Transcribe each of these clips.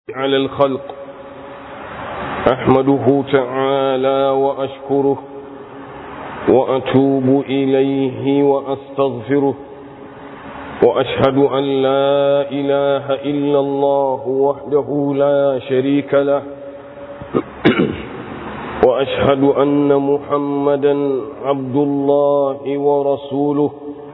على الخلق أحمده تعالى وأشكره وأتوب إليه وأستغفره وأشهد أن لا إله إلا الله وحده لا شريك له وأشهد أن محمدا عبد الله ورسوله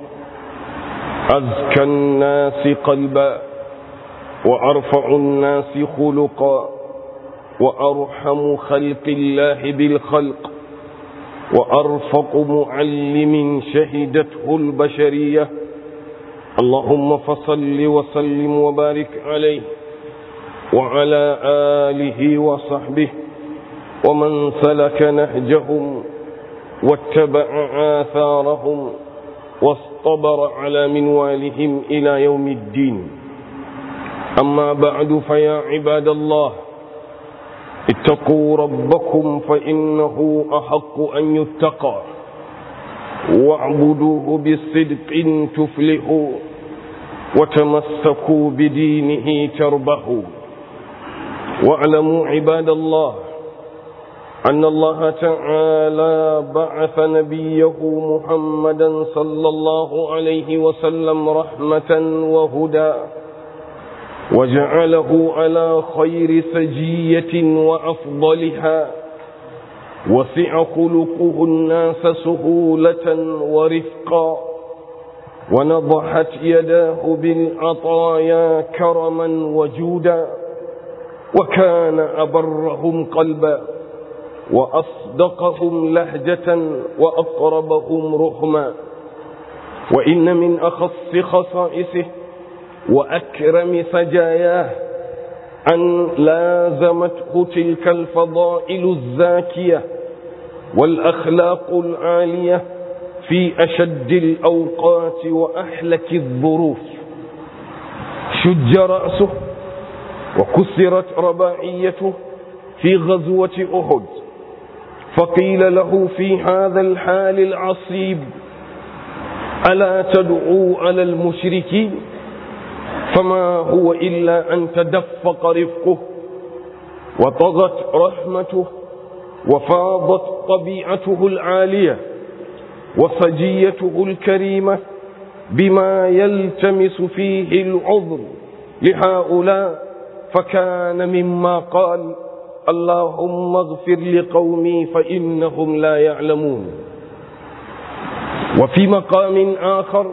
أزكى الناس قلبا وأرفع الناس خلقا وأرحم خلق الله بالخلق وأرفق معلم شهدته البشرية اللهم فصل وسلم وبارك عليه وعلى آله وصحبه ومن سلك نهجهم واتبع آثارهم واصطبر على منوالهم إلى يوم الدين أما بعد فيا عباد الله اتقوا ربكم فإنه أحق أن يتقى واعبدوه بصدق تفلحوا وتمسكوا بدينه تربحوا واعلموا عباد الله أن الله تعالى بعث نبيه محمدا صلى الله عليه وسلم رحمة وهدى وجعله على خير سجية وأفضلها وسع خلقه الناس سهولة ورفقا ونضحت يداه بالعطايا كرما وجودا وكان أبرهم قلبا وأصدقهم لهجة وأقربهم رحما وإن من أخص خصائصه وأكرم سجاياه أن لازمته تلك الفضائل الزاكية والأخلاق العالية في أشد الأوقات وأحلك الظروف شج رأسه وكسرت رباعيته في غزوة أحد فقيل له في هذا الحال العصيب ألا تدعو على المشركين فما هو إلا أن تدفق رفقه وطغت رحمته وفاضت طبيعته العالية وسجيته الكريمة بما يلتمس فيه العذر لهؤلاء فكان مما قال اللهم اغفر لقومي فإنهم لا يعلمون وفي مقام آخر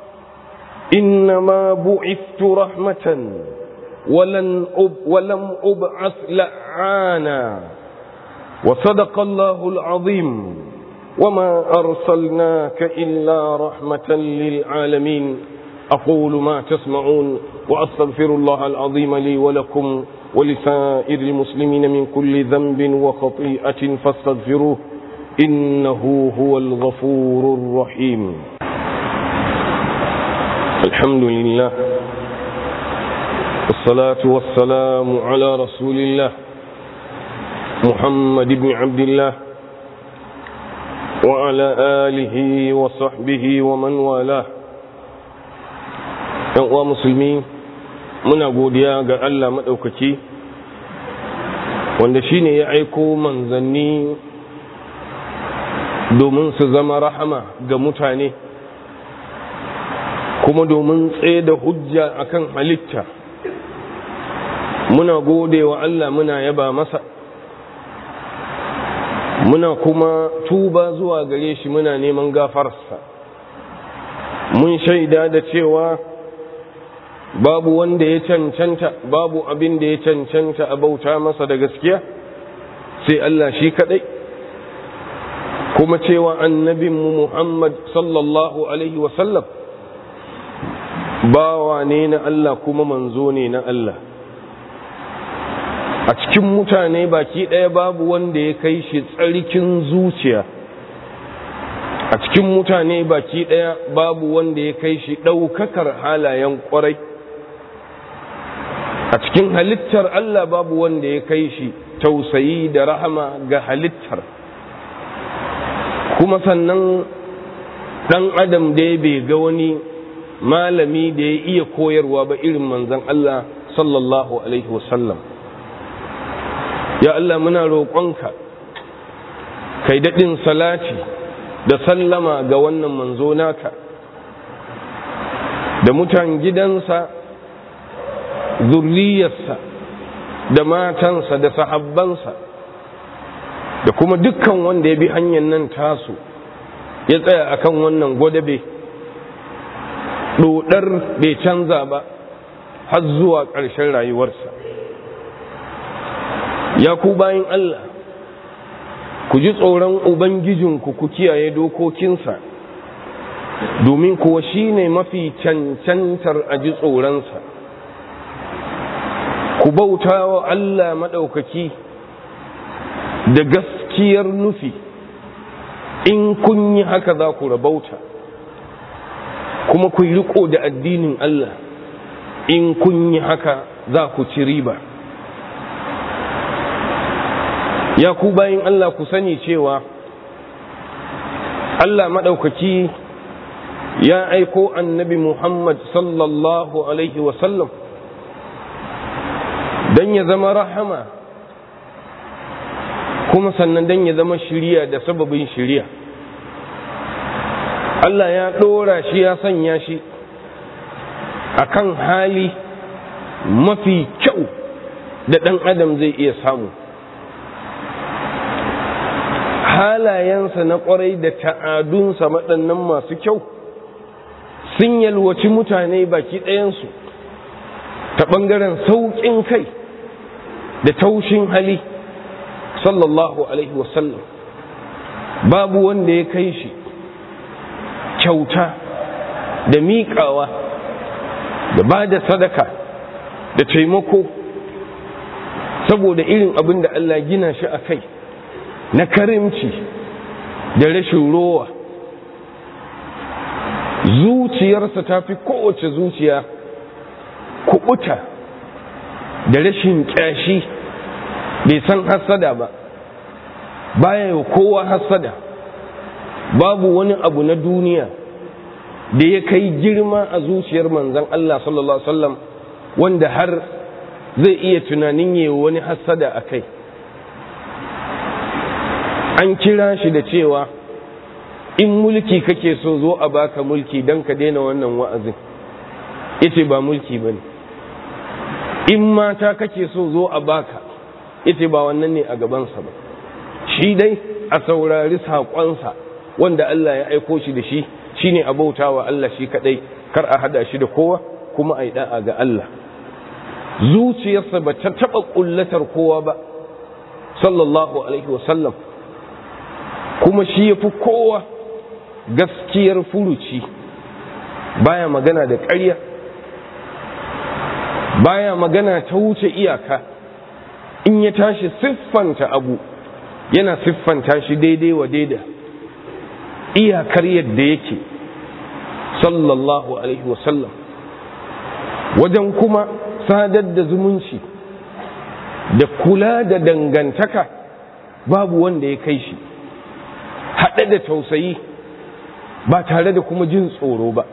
إنما بعثت رحمة ولن أب ولم أبعث لعانا وصدق الله العظيم وما أرسلناك إلا رحمة للعالمين أقول ما تسمعون وأستغفر الله العظيم لي ولكم ولسائر المسلمين من كل ذنب وخطيئة فاستغفروه إنه هو الغفور الرحيم الحمد لله والصلاة والسلام على رسول الله محمد بن عبد الله وعلى آله وصحبه ومن والاه uwa musulmi muna godiya ga Allah maɗaukaki wanda shine ya aiko manzanni domin su zama rahama ga mutane kuma domin tsaye da hujja akan halitta muna gode wa Allah muna yaba masa muna kuma tuba zuwa gare shi muna neman gafarsa mun shaida da cewa babu wanda ya cancanta babu abin da ya cancanta a bauta masa da gaskiya sai Allah shi kadai kuma cewa annabinmu Muhammad sallallahu alaihi wasallam bawa ne na Allah kuma manzo ne na Allah a cikin mutane baki ɗaya babu wanda ya kai shi tsarkin zuciya a cikin mutane baki ɗaya babu wanda ya kai shi ɗaukakar halayen ƙwarai a cikin halittar Allah babu wanda ya kai shi tausayi da rahama ga halittar kuma sannan ɗan adam da bai ga wani malami da ya iya koyarwa ba irin manzan Allah sallallahu alaihi wasallam ya Allah muna roƙonka kai daɗin salati da sallama ga wannan manzo naka da mutan gidansa zurriyarsa da matansa da sahabbansa da kuma dukkan wanda ya bi hanyar nan tasu ya tsaya akan wannan gwadabe ɗodar bai canza ba har zuwa ƙarshen rayuwarsa ya ku bayan Allah ku ji tsoron Ubangijinku ku kiyaye dokokinsa domin kuwa shi ne mafi cancantar a ji tsoronsa ku bauta wa Allah maɗaukaki da gaskiyar nufi in kun yi haka za ku rabauta kuma ku yi riko da addinin Allah in kun yi haka za ku ci riba ya ku bayin Allah ku sani cewa Allah maɗaukaki ya aiko annabi Muhammad sallallahu Alaihi wasallam don ya zama rahama kuma sannan don ya zama shiriya da sababin shiriya Allah ya ɗora shi ya sanya shi a kan hali mafi kyau da ɗan adam zai iya samu halayensa na ƙwarai da ta'adunsa waɗannan masu kyau sun yalwaci mutane baki ɗayansu ta ɓangaren sauƙin kai da taushin hali sallallahu alaihi wasallam babu wanda ya kai shi kyauta da miƙawa da ba da sadaka da taimako saboda irin abin da Allah gina shi a kai na karimci da rashin rowa zuciyarsa ta fi kowace zuciya kubuta da rashin kyashi bai san hassada ba baya yi kowa hassada babu wani abu na duniya da ya kai girma a zuciyar manzan Allah sallallahu Alaihi wasallam wanda har zai iya tunanin yi wani hassada a kai an kira shi da cewa in mulki kake so zo a baka mulki don ka daina wannan wa'azin ita ba mulki ba ne in mata kake so zo a baka ita ba wannan ne a gabansa ba shi dai a saurari saƙonsa wanda Allah ya aiko shi da shi shine a bauta wa Allah shi kadai kar a hada shi da kowa kuma a yi da'a ga Allah zuciyarsa ba ta taɓa ƙullatar kowa ba sallallahu alaihi wasallam kuma shi ya fi kowa gaskiyar furuci baya magana da ƙarya baya magana ta wuce iyaka in ya tashi siffanta abu yana siffanta shi daidai wa daida iyakar yadda yake sallallahu alaihi wasallam wajen kuma sadar da zumunci da kula da dangantaka babu wanda ya kai shi haɗe da tausayi ba tare da kuma jin tsoro ba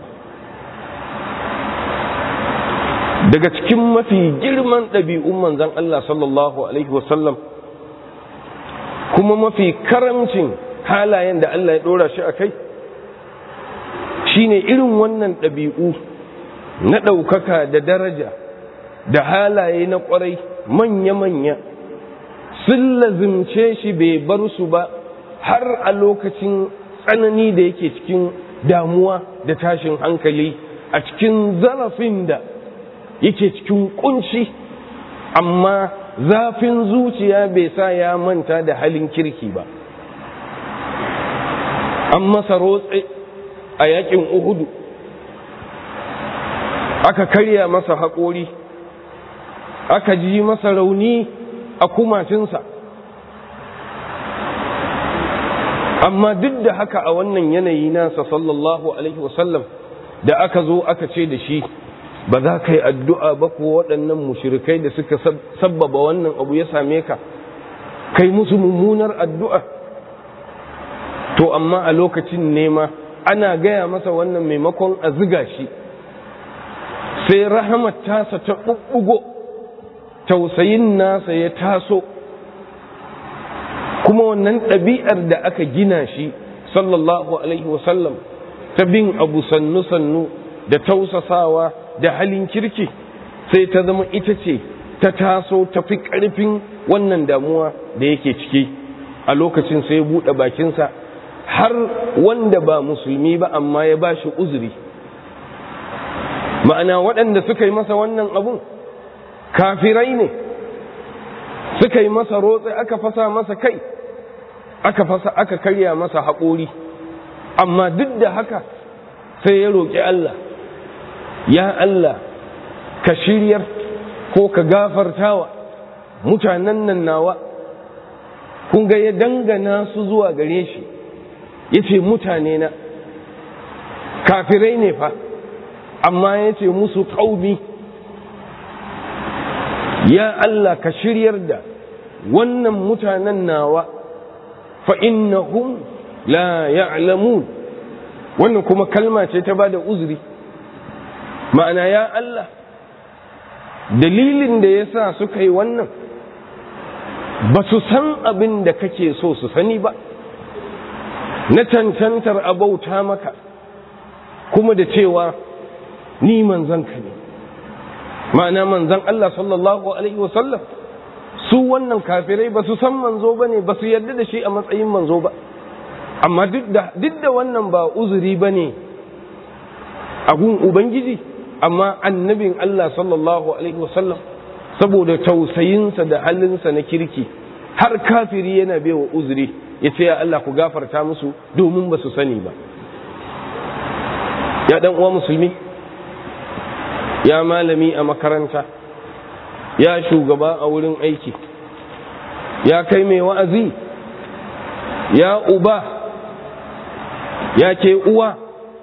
daga cikin mafi girman ɗabi'un manzan Allah sallallahu Alaihi wasallam kuma mafi karamcin halayen da Allah ya ɗora shi a kai shine irin wannan ɗabi'u na ɗaukaka da daraja da halaye na ƙwarai manya-manya sun lazimce shi bai bar su ba har a lokacin tsanani da yake cikin damuwa da tashin hankali a cikin zarafin da yake cikin kunci amma zafin zuciya bai sa ya manta da halin kirki ba an masa rotse a yakin uhudu aka karya masa haƙori aka ji masa rauni a kumacinsa amma duk da haka a wannan yanayi nasa sallallahu alaihi wasallam da aka zo aka ce da shi ba za ka yi addu'a ba ko waɗannan mushirikai da suka sabbaba wannan abu ya same ka kai musu mummunar addu'a to amma a lokacin nema ana gaya masa wannan maimakon a ziga shi sai rahamar tasa ta ɓuɓɓugo tausayin nasa ya taso kuma wannan ɗabi'ar da aka gina shi sallallahu alaihi wasallam ta bin abu sannu-sannu da tausasawa da halin kirki sai ta zama ita ce ta taso ta fi ƙarfin wannan damuwa da yake ciki a lokacin sai ya buɗe bakinsa har wanda ba musulmi ba amma ya ba shi uzuri ma'ana waɗanda suka yi masa wannan abun kafirai ne suka yi masa rotse aka fasa masa kai aka fasa aka karya masa haƙori amma duk da haka sai ya roƙi Allah ya Allah ka shiryar ko ka gafartawa mutanen nan nawa kun ga ya dangana su zuwa gare shi ya ce mutane na kafirai ne fa amma ya ce musu ƙaumi ya Allah ka shiryar da wannan mutanen nawa fa innahum la ya'lamun wannan kuma kalma ce ta bada uzuri ma'ana ya Allah dalilin da ya sa suka yi wannan ba su san abin da kake so su sani ba na cancantar abauta maka kuma da cewa ni manzanka ne ma'ana manzan Allah sallallahu Alaihi wasallam su wannan kafirai ba su san manzo ba ne ba su yarda da shi a matsayin manzo ba amma duk da wannan ba uzuri ba ne a gun Ubangiji amma annabin Allah sallallahu Alaihi wasallam saboda tausayinsa da halinsa na kirki har kafiri yana baiwa uzuri ya ce ya Allah ku gafarta musu domin ba su sani ba ya dan uwa musulmi ya malami a makaranta ya shugaba a wurin aiki ya kai mai wa'azi ya uba ya ke uwa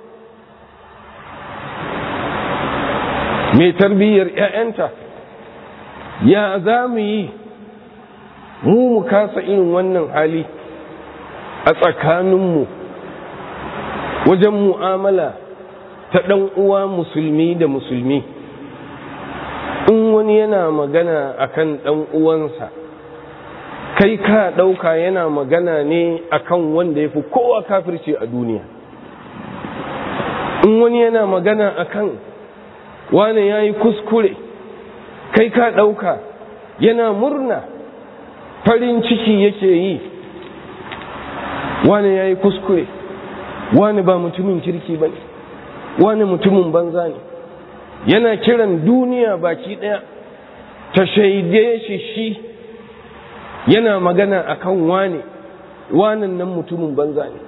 mai tarbiyyar ‘ya'yanta ya za mu yi mu mu kasa irin wannan hali a tsakaninmu wajen mu'amala ta ɗan uwa musulmi da musulmi in wani yana magana akan ɗan uwansa kai ka ɗauka yana magana ne akan wanda ya fi kowa kafirci a duniya in wani yana magana akan wane ya yi kuskure kai ka ɗauka yana murna farin ciki yake yi wane ya yi kuskure wane ba mutumin kirki ba ne wane mutumin banza ne yana kiran duniya baki ɗaya ta shaide shi shi yana magana akan wane wanan nan mutumin banza ne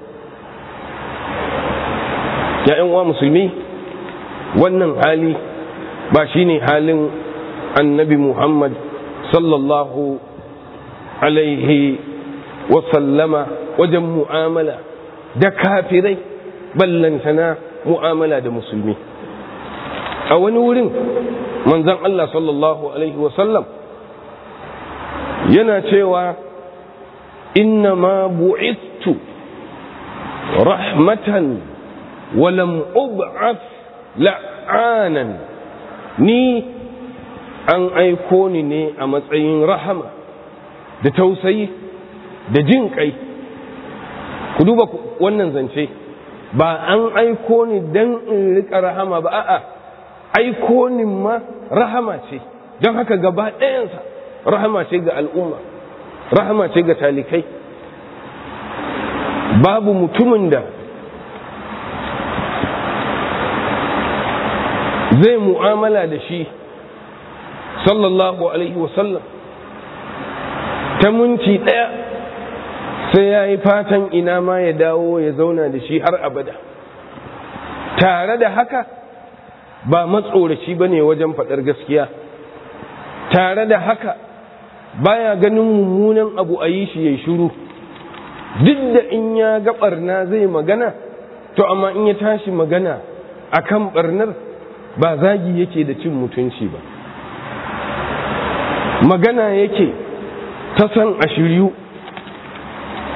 ya'yan wa musulmi wannan hali ba shi ne halin annabi muhammad sallallahu alaihi wasallama wajen mu'amala da kafirai ballantana mu'amala da musulmi a wani wurin manzan Allah sallallahu alaihi wasallam yana cewa inna ma bu'istu rahmatan walam ub'ath la'anan ni an aiko ni ne a matsayin rahama da tausayi da jin kai ku duba wannan zance ba an aiko ni don in rika rahama ba a'a aiko ni ma rahama ce don haka gaba ɗayansa rahama ce ga al'umma rahama ce ga talikai babu mutumin da zai mu'amala da shi sallallahu alaihi wasallam ta minti ɗaya sai ya yi fatan ina ma ya dawo ya zauna da shi har abada tare da haka ba matsoraci ba ne wajen faɗar gaskiya tare da haka baya ganin mummunan abu a yi shi ya shuru duk da in ya ga ɓarna zai magana to amma in ya tashi magana a kan ɓarnar ba zagi yake da cin mutunci ba magana yake ta san a shiryu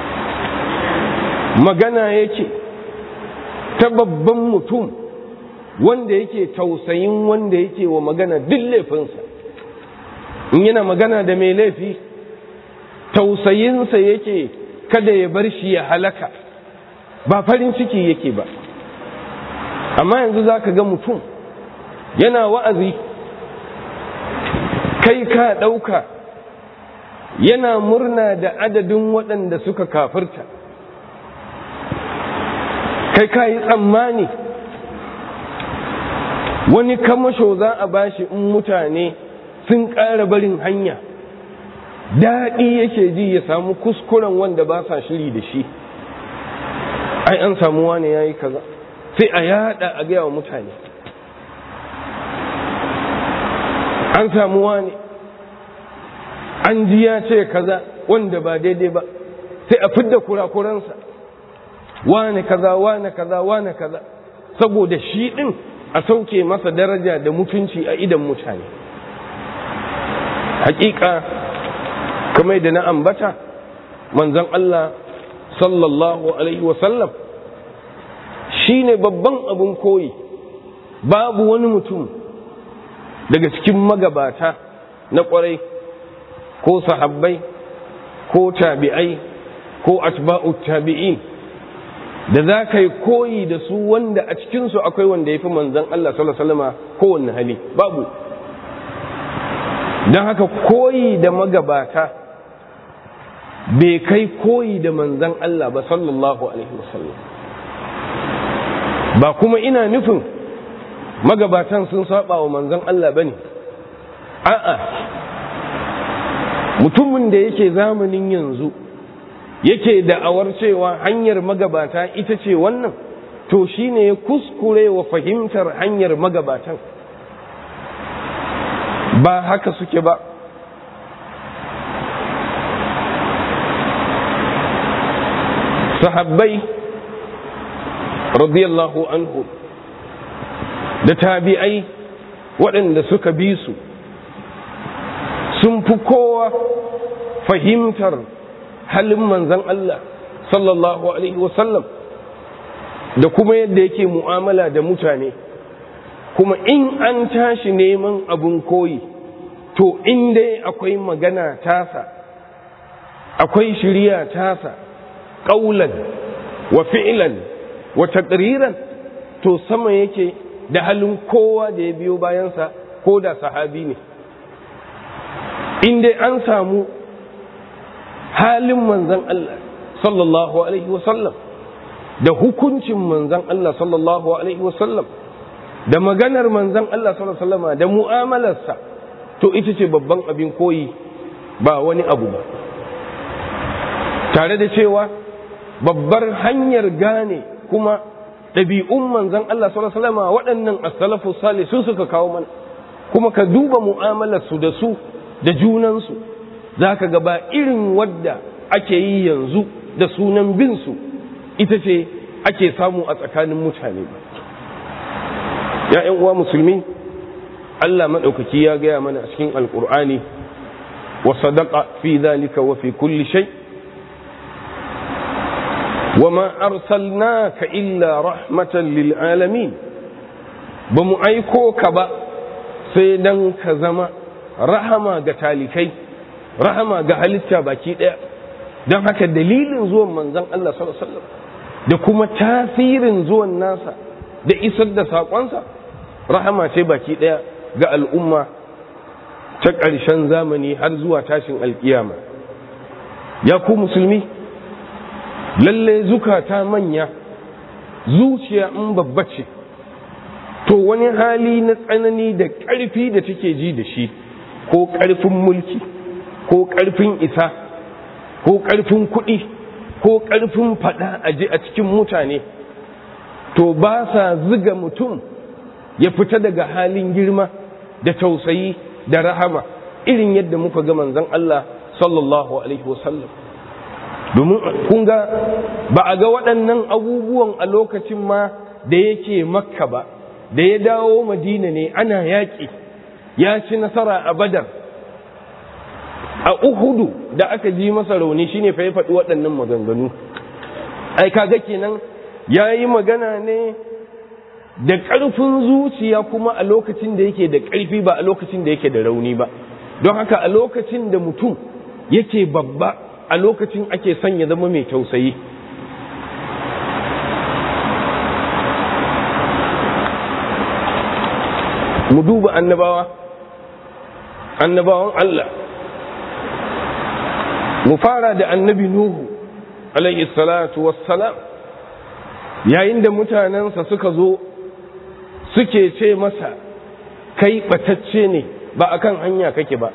magana yake ta babban mutum wanda yake tausayin wanda yake wa magana duk laifinsa in yana magana da mai laifi tausayinsa yake kada ya bar shi ya halaka ba farin ciki yake ba amma yanzu za ka ga mutum yana wa'azi kai ka ɗauka yana murna da adadin waɗanda suka kafirta kai ka yi tsammani wani kamasho za a bashi in mutane sun ƙara barin hanya daɗi yake ji ya samu kuskuren wanda ba sa shiri da shi ai an samu wani ya yi kaza sai a yada a gaya wa mutane an samu wani an ji ya ce kaza wanda ba daidai ba sai a fidda kurakuransa wane kaza wane kaza wane kaza saboda shi ɗin a sauke masa daraja da mutunci a idan mutane hakika kamar da na ambata manzon Allah sallallahu alaihi wasallam shi ne babban abin koyi babu wani mutum daga cikin magabata na kwarai ko sahabbai ko tabi'ai ko atba'u tabi'in da za ka yi koyi da su wanda a cikinsu akwai wanda ya fi manzan Allah sallallahu kowanne hali babu don haka koyi da magabata bai kai koyi da manzan Allah ba sallallahu alaihi wasallam ba kuma ina nufin magabatan sun saba wa manzan Allah ba ne a'a mutumin da yake zamanin yanzu yake da'awar cewa hanyar magabata ita ce wannan to shine ya kuskure wa fahimtar hanyar magabatan ba haka suke ba sahabbai radiyallahu anhu da tabi'ai waɗanda suka bi su sun fi kowa fahimtar halin manzan Allah sallallahu alaihi wasallam da kuma yadda yake mu'amala da mutane kuma in an tashi neman abun koyi to in dai akwai magana tasa akwai shirya tasa ƙaulan wa fi'ilan wa taqriran to sama yake da halin kowa da ya biyo bayansa ko da sahabi ne in dai an samu halin manzan Allah sallallahu alaihi wasallam da hukuncin manzan Allah sallallahu alaihi wasallam da maganar manzan Allah sallallahu alaihi wasallama da mu'amalarsa to ita ce babban abin koyi ba wani abu ba tare da cewa babbar hanyar gane kuma ɗabi'un manzan Allah sallallahu alaihi wasallama waɗannan as-salafu salih su suka kawo mana kuma ka duba mu'amalarsu da su da junansu za ka ga ba irin wadda ake yi yanzu da sunan binsu ita ce ake samu a tsakanin mutane ba ya uwa musulmi Allah maɗaukaki ya gaya mana a cikin alƙur'ani wa sadaqa fi zalika wa fi kulli shay wa ma arsalnaka illa rahmatan lil alamin ba mu aiko ka ba sai dan ka zama rahama ga talikai rahama ga halitta baki ɗaya don haka dalilin zuwan manzon Allah sallallahu alaihi da kuma tasirin zuwan nasa da isar da saƙonsa rahama ce baki ɗaya ga al'umma ta ƙarshen zamani har zuwa tashin alƙiyama ya ku musulmi lalle zukata manya zuciya in babba ce to wani hali na tsanani da ƙarfi da take ji da shi ko ƙarfin mulki ko ƙarfin isa ko ƙarfin kuɗi ko ƙarfin faɗa a ji a cikin mutane to ba sa ziga mutum ya fita daga halin girma da tausayi da rahama irin yadda muka ga manzon Allah sallallahu alaihi wasallam domin kun ga ba a ga waɗannan abubuwan a lokacin ma da yake makka ba da ya dawo madina ne ana yaƙi ya ci nasara a badar a uhudu da aka ji masa rauni shine fa ya faɗi waɗannan maganganu ai kaga kenan ya yi magana ne da ƙarfin zuciya kuma a lokacin da yake da ƙarfi ba a lokacin da yake da rauni ba don haka a lokacin da mutum yake babba a lokacin ake son ya zama mai tausayi mu duba annabawa annabawan Allah mu fara da annabi Nuhu alayhi salatu wassalam yayin da mutanensa suka zo suke ce masa kai batacce ne ba akan hanya kake ba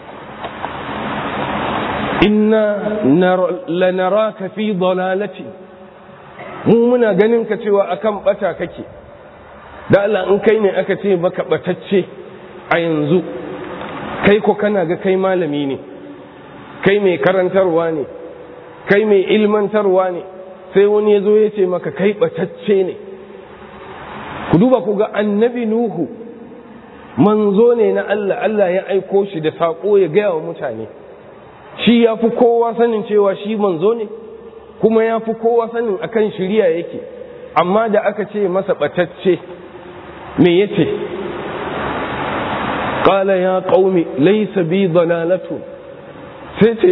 inna lanaraka fi dalalati mu muna ganin ka cewa akan bata kake da Allah in kai ne aka ce baka batacce a yanzu kai ko kana ga kai malami ne kai mai karantarwa ne kai mai ilmantarwa ne sai wani ya zo ya ce maka kai batacce ne ku duba ku ga annabi nuhu manzo ne na Allah Allah ya aiko shi da saƙo ya gaya wa mutane shi ya fi kowa sanin cewa shi manzo ne kuma ya fi kowa sanin akan shirya yake amma da aka ce masa batacce me yace qala ya qaumi laysa bi dalalatu sai ce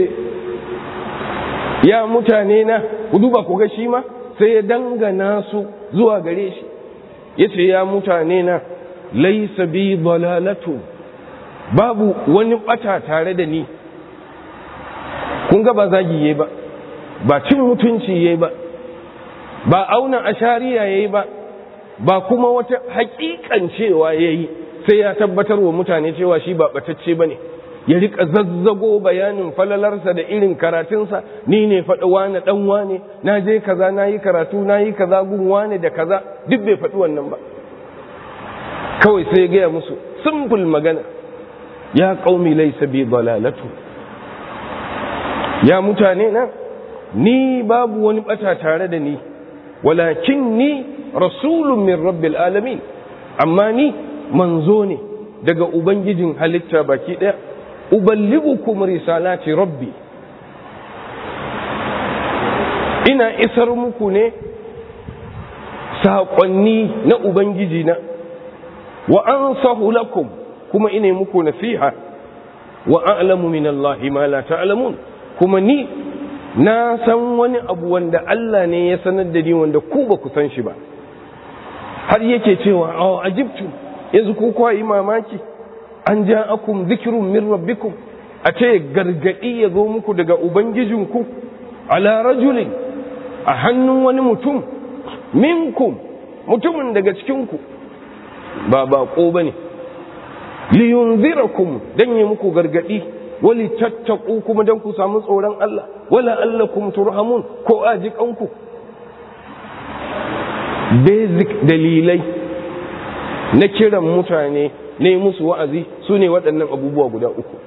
ya mutane na ku duba ku ga shi ma sai ya dangana su zuwa gare shi yace ya mutane na laysa bi dalalatu babu wani bata tare da ni kun ga ba zagi yayi ba ba cin mutunci yayi ba ba auna ashariya yayi ba ba kuma wata hakikan cewa yayi sai ya tabbatar wa mutane cewa shi ba batacce bane ya rika zazzago bayanin falalarsa da irin karatunsa ni ne faɗi wane ɗan wane na je kaza na yi karatu na yi kaza gun wane da kaza duk bai faɗi wannan ba kawai sai ya gaya musu simple magana ya ƙaumi laisa bi dalalatu ya mutane na ni babu wani ɓata tare da ni walakin ni rasulun min rabbil alamin amma ni manzo ne daga ubangijin halitta baki ɗaya uballigukum risalati rabbi ina isar muku ne saƙonni na ubangiji na wa ansahu lakum kuma ina muku nasiha wa a'lamu min Allah ma la ta'lamun kuma ni na san wani abu wanda Allah ne ya sanar da ni wanda ku ba ku san shi ba har yake cewa a ajibtu yanzu ku kwa yi mamaki an ja akum zikirun min rabbikum a ce gargadi ya zo muku daga ubangijinku ala rajulin a hannun wani mutum minkum mutumin daga cikinku ba bako ba ne liyunzirakum dan yi muku gargadi wali tattaku kuma dan ku samu tsoron Allah wala allakum turhamun ko ajikanku basic dalilai na kiran mutane ne musu wa'azi su ne waɗannan abubuwa guda uku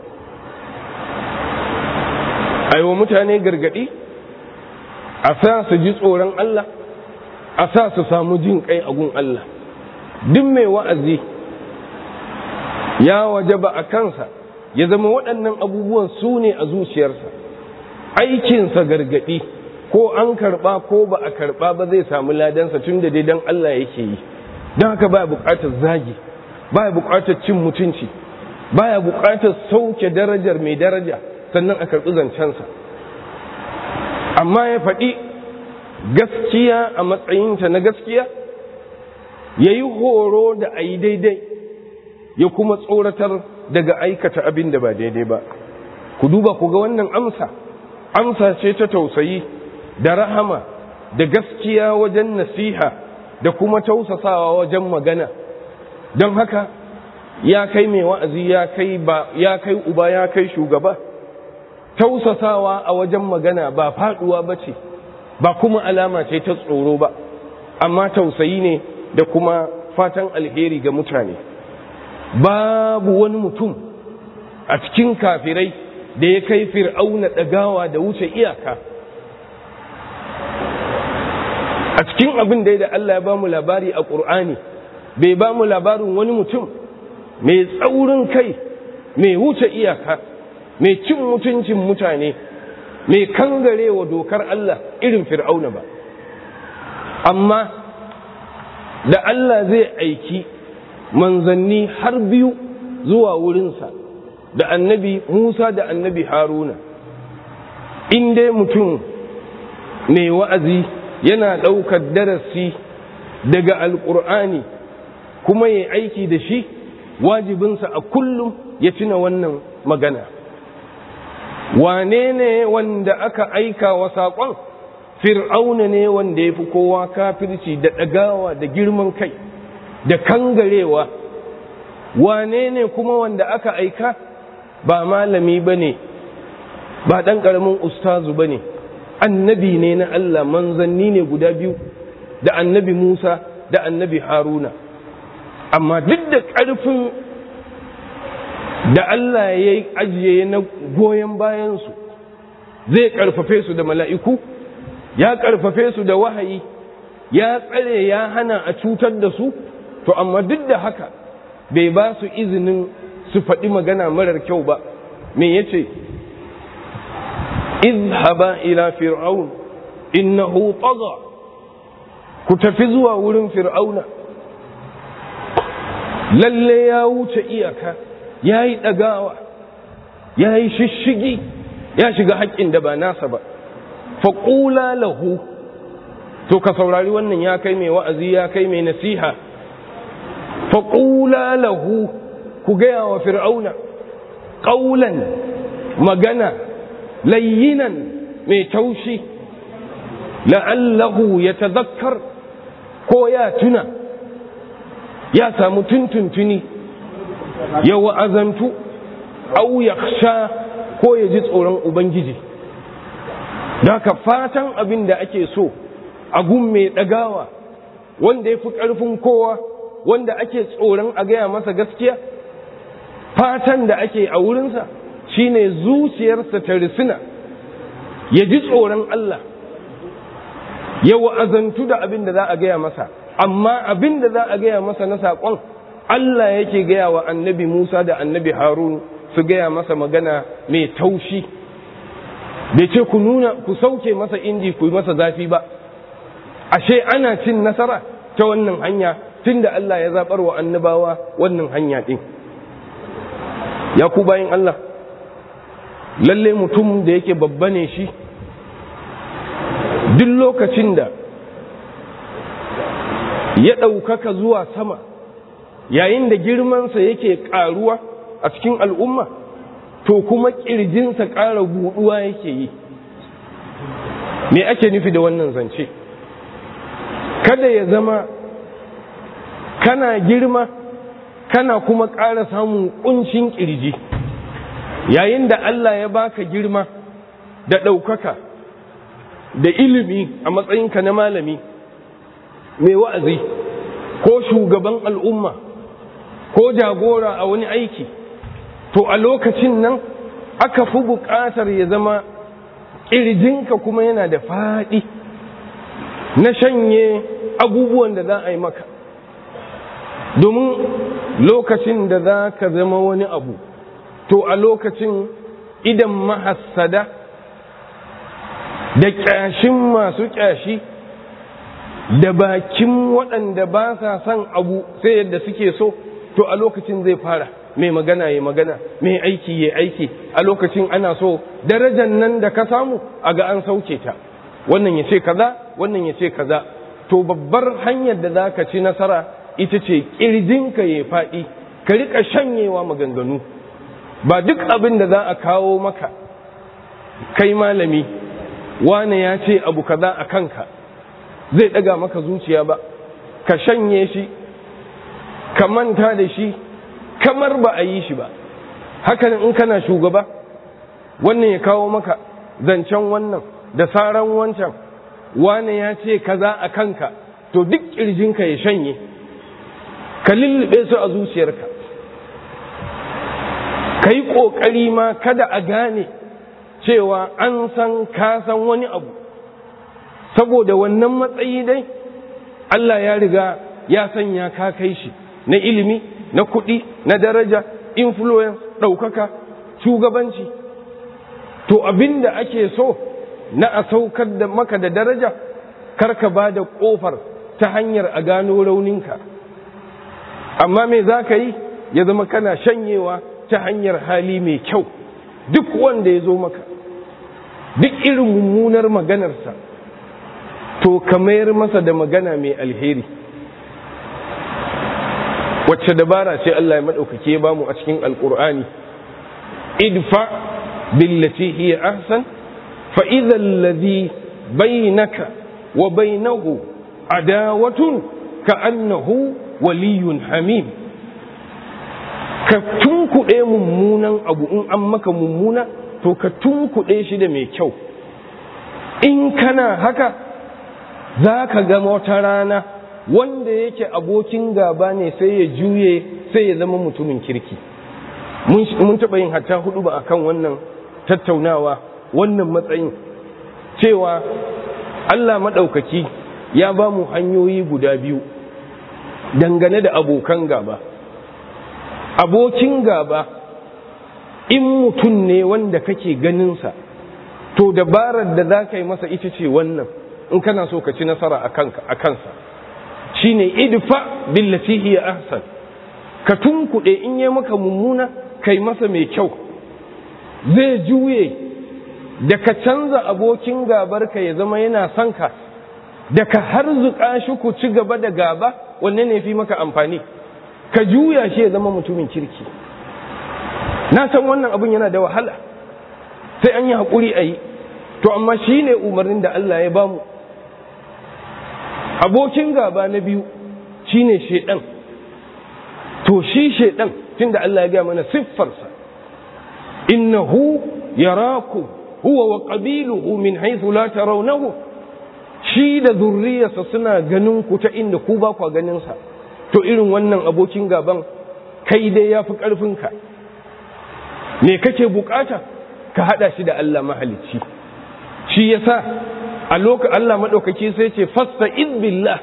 aiwa mutane gargaɗi a sa su ji tsoron Allah a sa su samu jin kai a gun Allah duk mai wa'azi ya waje ba a kansa ya zama waɗannan abubuwan su ne a zuciyarsa aikinsa gargaɗi ko an karɓa ko ba a karɓa ba zai samu ladansa tun da dai don Allah yake yi don haka ba buƙatar zagi baya buƙatar cin mutunci baya buƙatar sauke darajar mai daraja sannan a karɓi zancensa amma ya faɗi gaskiya a matsayinta na gaskiya ya yi horo da a yi daidai ya kuma tsoratar daga aikata abin da ba daidai ba ku duba ku ga wannan amsa amsa ce ta tausayi da rahama da gaskiya wajen nasiha da kuma tausasawa wajen magana don haka ya kai mai wa'azi ya kai ba ya kai uba ya kai shugaba tausasawa a wajen magana ba faduwa ba ce ba kuma alama ce ta tsoro ba amma tausayi ne da kuma fatan alheri ga mutane babu wani mutum a cikin kafirai da ya kai fir'auna ɗagawa da wuce iyaka a cikin abin da Allah ya ba mu labari a ƙur'ani bai ba mu labarin wani mutum mai tsaurin kai mai wuce iyaka mai cin mutuncin mutane mai kangarewa dokar Allah irin fir'auna ba amma da Allah zai aiki manzanni har biyu zuwa wurinsa da annabi Musa da annabi Haruna in dai mutum mai wa'azi yana ɗaukar darasi daga alƙur'ani kuma ya aiki da shi wajibinsa a kullum ya tuna wannan magana wane ne wanda aka aika wa saƙon fir'auna ne wanda ya fi kowa kafirci da ɗagawa da girman kai da kangarewa wane ne kuma wanda aka aika ba malami ba ne ba ɗan ƙaramin ustazu ba ne annabi ne na Allah manzanni ne guda biyu da annabi Musa da annabi Haruna amma duk da ƙarfin da Allah ya yi ajiye na goyon bayansu zai ƙarfafe su da mala'iku ya ƙarfafe su da wahayi ya tsare ya hana a cutar da su to amma duk da haka bai ba su izinin su faɗi magana marar kyau ba me ya ce izhaba ila fir'aun innahu tagha ku tafi zuwa wurin fir'auna lalle ya wuce iyaka ya yi ɗagawa ya yi shishigi ya shiga haƙƙin da ba nasa ba faƙula lahu to ka saurari wannan ya kai mai wa'azi ya kai mai nasiha faƙula lahu ku gaya wa fir'auna ƙaulan magana layyinan mai taushi la'allahu ya tazakkar ko ya tuna ya samu tuntuntuni ya wa'azantu au ya sha ko ya ji tsoron ubangiji da ka fatan abin da ake so a gun mai ɗagawa wanda ya fi ƙarfin kowa wanda ake tsoron a gaya masa gaskiya fatan da ake a wurinsa shine zuciyarsa ta risina ya ji tsoron Allah ya wa'azantu da abin da za a gaya masa amma abin da za a gaya masa na saƙon Allah yake gaya wa annabi Musa da annabi Harun su gaya masa magana mai taushi bai ce ku nuna ku sauke masa inji ku yi masa zafi ba ashe ana cin nasara ta wannan hanya tunda Allah ya zaɓar wa annabawa wannan hanya ɗin ya ku bayan Allah lalle mutum da yake babba ne shi duk lokacin da ya ɗaukaka zuwa sama yayin da girmansa yake ƙaruwa a cikin al'umma to kuma ƙirjinsa ƙara buɗuwa yake yi me ake nufi da wannan zance kada ya zama kana girma kana kuma ƙara samun ƙuncin ƙirji yayin da Allah ya baka girma da ɗaukaka da ilimi a matsayinka na malami mai wa'azi ko shugaban al'umma ko jagora a wani aiki to a lokacin nan aka fi buƙatar ya zama ƙirjinka kuma yana da faɗi na shanye abubuwan da za a yi maka domin lokacin da za ka zama wani abu to a lokacin idan mahassada da ƙyashin masu ƙyashi da bakin waɗanda ba sa son abu sai yadda suke so to a lokacin zai fara mai magana ya magana mai aiki ya aiki a lokacin ana so darajar nan da ka samu a ga an sauke ta wannan ya ce kaza wannan ya ce kaza to babbar hanyar da za ka ci nasara ita ce ƙirjinka ya faɗi ka riƙa shanyewa maganganu ba duk abin da za a kawo maka kai malami wane ya ce abu kaza a kanka zai ɗaga maka zuciya ba ka shanye shi ka manta da shi kamar ba a yi shi ba hakan in kana shugaba wannan ya kawo maka zancen wannan da saran wancan wane ya ce kaza a kanka to duk ƙirjinka ya shanye ka lullube su a zuciyarka ka yi ƙoƙari ma kada a gane cewa an san ka san wani abu saboda wannan matsayi dai Allah ya riga ya sanya ka kai shi na ilimi na kuɗi na daraja influence ɗaukaka shugabanci to abin da ake so na a saukar da maka da daraja karka ba da ƙofar ta hanyar a gano rauninka amma me za ka yi ya zama kana shanyewa ta hanyar hali mai kyau duk wanda ya zo maka duk irin mummunar maganarsa to ka mayar masa da magana mai alheri wacce dabara ce Allah ya maɗaukake ba mu a cikin alƙur'ani idfa billati hiya ahsan fa idha alladhi bainaka wa bainahu adawatun ka annahu waliyun hamim ka tunkuɗe mummunan abu in an maka mummuna to ka tunkuɗe shi da mai kyau in kana haka za ka ga wata rana wanda yake abokin gaba ne sai ya juye sai ya zama mutumin kirki mun taɓa yin hatta hudu ba akan wannan tattaunawa wannan matsayin cewa Allah maɗaukaki ya ba mu hanyoyi guda biyu dangane da abokan gaba abokin gaba in mutum ne wanda kake ganinsa to dabarar da za ka yi masa ita ce wannan in kana so ka ci nasara a kansa shi ne idfa billati hiya ahsan ka tunkuɗe in yi maka mummuna kai masa mai kyau zai juye da ka canza abokin gabarka ya zama yana son ka da ka harzuka shi ku ci gaba da gaba wanne ne fi maka amfani ka juya shi ya zama mutumin kirki na san wannan abin yana da wahala sai an yi haƙuri a yi to amma shi ne umarnin da Allah ya bamu abokin gaba na biyu shi ne shaiɗan to shi shaiɗan tun da Allah ya gaya mana siffarsa innahu yarakum huwa wa qabiluhu min haythu la tarawnahu shi da zurriyarsa suna ganin ku ta inda ku ba kwa ganin sa to irin wannan abokin gaban kai dai yafi karfin ka me kake bukata ka hada shi da Allah mahalicci shi yasa a lokacin Allah madaukaki sai ce fasta in billah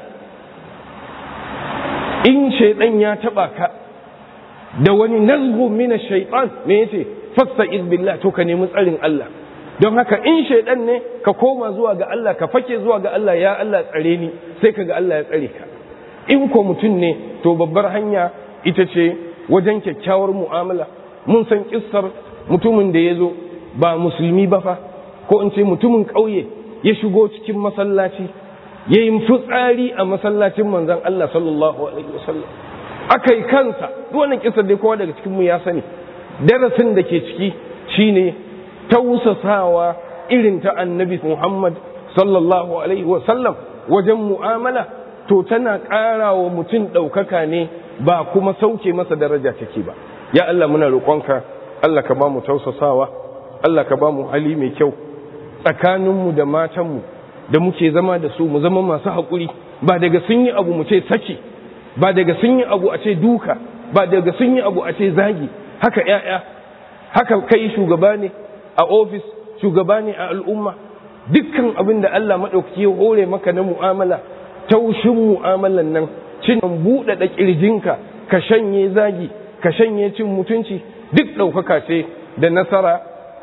in shaydan ya taba ka da wani nazgu min ash-shaytan me yace fasta in billah to ka nemi tsarin Allah don haka in shaidan ne ka koma zuwa ga Allah ka fake zuwa ga Allah ya Allah tsare ni sai ka ga Allah ya tsare ka in ko mutum ne to babbar hanya ita ce wajen kyakkyawar mu'amala mun san kissar mutumin da ya zo ba musulmi ba fa ko in ce mutumin ƙauye ya shigo cikin masallaci ya yi fitsari a masallacin manzon Allah sallallahu alaihi wasallam aka yi kansa duk wannan kissar dai kowa daga cikin mu ya sani darasin da ke ciki shine tausasawa irin ta annabi Muhammad sallallahu Alaihi wasallam wajen mu'amala to tana ƙara wa mutum ɗaukaka ne ba kuma sauke masa daraja take ba ya Allah muna roƙonka Allah ka ba mu tausasawa Allah ka ba mu hali mai kyau tsakaninmu da matanmu da muke zama da su mu zama masu haƙuri ba daga sun yi abu mu ce saki ba daga sun yi abu a ce duka ba daga sun yi abu a ce zagi haka ‘ya'ya haka kai shugaba ne a ofis shugaba ne a al'umma dukkan abin da Allah maɗauki ya hore maka na mu'amala taushin mu'amalan nan cin buɗaɗa ƙirjinka ka shanye zagi ka shanye cin mutunci duk ɗaukaka ce da nasara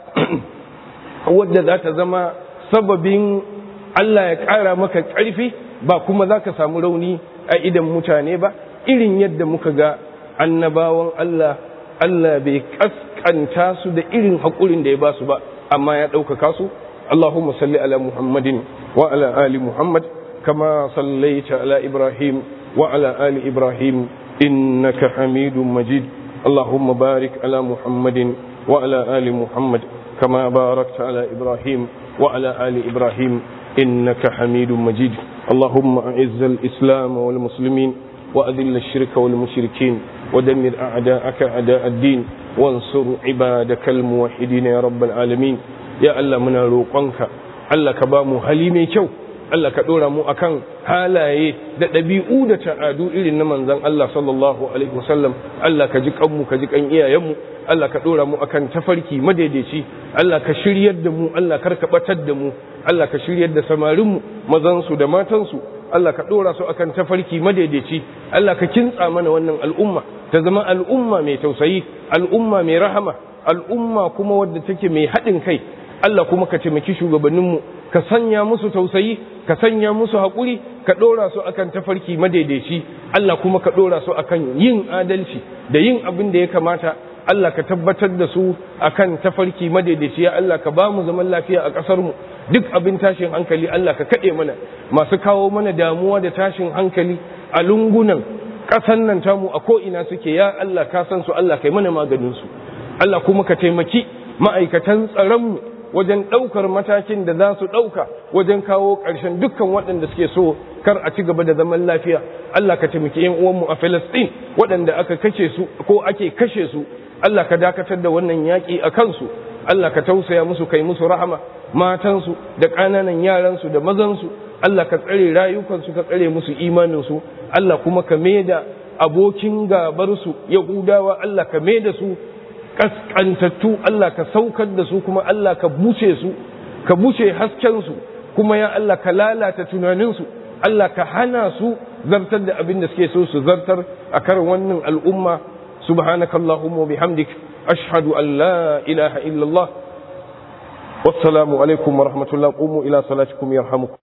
wadda za ta zama sababin Allah ya ƙara maka ƙarfi ba kuma za ka samu rauni a idan mutane ba irin yadda muka ga annabawan Allah Allah bai kaskanta su da irin haƙurin da ya ba su ba amma ya ɗaukaka su Allahumma salli ala Muhammadin wa ala ali Muhammad kama sallaita ala Ibrahim wa ala ali Ibrahim innaka Hamidum Majid Allahumma barik ala Muhammadin wa ala ali Muhammad kama barakta ala Ibrahim wa ala ali Ibrahim innaka Hamidum Majid Allahumma a'izz al-islam wal muslimin وأذل الشرك والمشركين ودمر أعداءك أعداء الدين وانصر عبادك الموحدين يا رب العالمين يا الله من روقنك الله كبامو حليمي كيو Allah ka ɗora mu akan halaye da ɗabi'u da ta'adu irin na manzon Allah sallallahu alaihi wasallam Allah ka ji kanmu ka ji kan iyayenmu Allah ka ɗora mu akan tafarki madaidaici Allah ka shiryar da mu Allah kar ka batar da mu Allah ka shiryar da samarinmu mazansu da matansu Allah ka ɗora su akan tafarki madaidaici Allah ka kintsa mana wannan al'umma ta zama al'umma mai tausayi al'umma mai rahama al'umma kuma wadda take mai haɗin kai Allah kuma ka taimaki shugabanninmu ka sanya musu tausayi ka sanya musu haƙuri ka ɗora su akan tafarki madaidaici Allah kuma ka ɗora su akan yin adalci da yin abin da ya kamata Allah ka tabbatar da su akan tafarki madaidaici ya Allah ka ba mu zaman lafiya a ƙasar mu duk abin tashin hankali Allah ka kaɗe mana masu kawo mana damuwa da tashin hankali a lungunan ƙasan nan tamu a ko'ina suke ya Allah ka san su Allah kai mana maganin su Allah kuma ka taimaki ma'aikatan tsaronmu wajen ɗaukar matakin da za su ɗauka wajen kawo ƙarshen dukkan waɗanda suke so kar a ci gaba da zaman lafiya Allah ka taimaki ‘yan uwanmu a Filistin waɗanda aka kashe su ko ake kashe su Allah ka dakatar da wannan yaƙi a kansu Allah ka tausaya musu kai musu rahama matansu da ƙananan yaransu da mazansu Allah ka tsare rayukansu ka tsare musu imaninsu Allah kuma ka maida abokin gabarsu Yahudawa Allah ka maida su kaskantattu Allah ka saukar da su kuma Allah ka buce su ka buce haskensu kuma ya Allah ka lalata tunaninsu Allah ka hana su zartar da abin da suke so su zartar a kar wannan al'umma subhanakallahumma wa bihamdik ashhadu an la ilaha illallah wassalamu alaikum wa rahmatullahi qumu ila salatikum yarhamukum